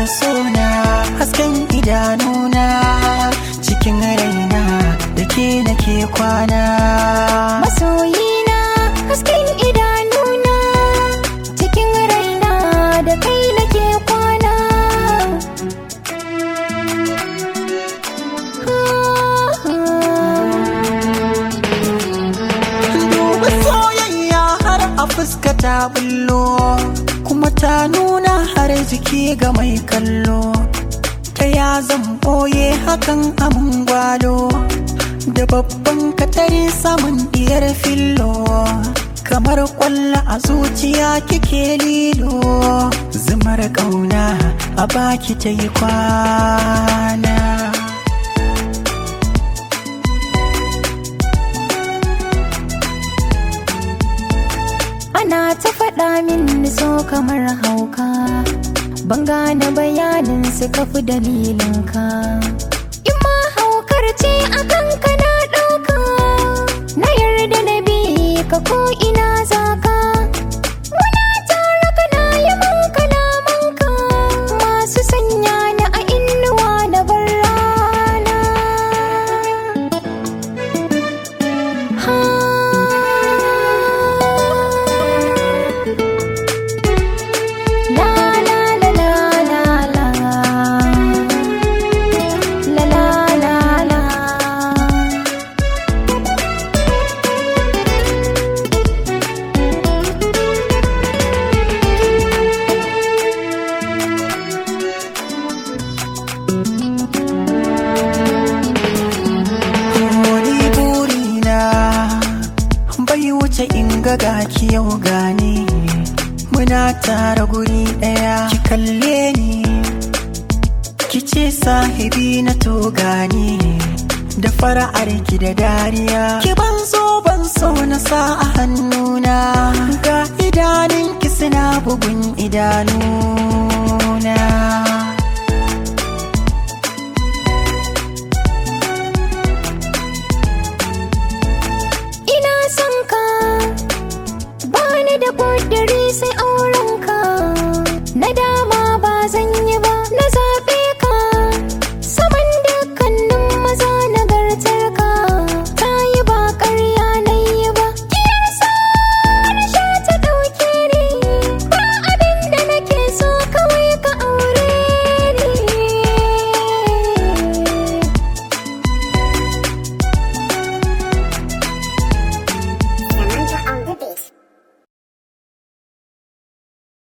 sona hasken idanuna cikin raina da ke nake kwana Masoyina hasken idanuna cikin raina da kai nake kwana. duba soyayya har a fuska ta bullo kuma ta nuna har jiki ga mai kallo ta ya zan boye hakan amin gwalo da babban katari samun diyar fillo kamar kwalla a zuciya kike lilo zumar kauna a baki ta yi kwana Ana ta faɗa min so kamar hauka, ban gane bayanin su kafi dalilinka. In ma haukar ce a kanka na ɗauka, na yarda na bi ka ko ina zaka. Muna tare kana yi man kalamanka, masu sanya ni a inuwa na bar rana. La la la la la la La la la la wani burina bai wuce in ga gaki yau gane muna tara guri daya ki kalle ni ki ce sahibi na to gani da fara'ar ki da dariya ki ban so ban so na sa a hannuna ga idanun ki suna bugun idanuna Ina son ka bani da ƙudiri sai aure